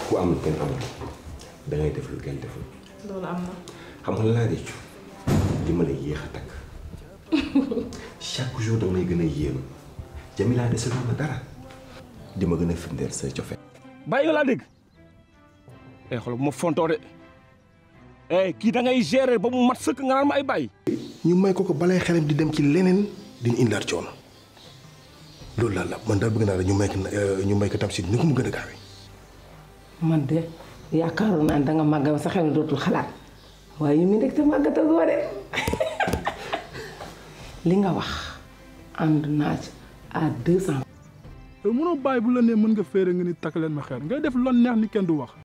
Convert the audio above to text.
ku am lu kenn amul da ngay def lu kenn deful loolu am na. xam nga la laa réccu li ma la yéex a takk chaque jour da may gën a yéem Jamila dese ma dara di ma gën a firndeel say cofe bàyyi nga laa dégg eh xoolal bu ma fontoo de eh kii da ngay gérer ba mu mat sëkk nga naan ma ay bàyyi. ñu may ko ko balay xelam di dem ci leneen di ñu indaat coono loolu daal la man daal bëgg naa la ñu may ko ñu may ko Tamsir ni ko mu gën a gaawee. man de yaakaaroon naa ne danga màgg sa xel dootul xalaat waaye yu mu nekk te màggatagoo de li nga wax ànd naa ci à deux cent. mënoo bàyyi bu la nee mën nga féere nga ni takk leen ma xeer ngay def lon neex ni kenn du wax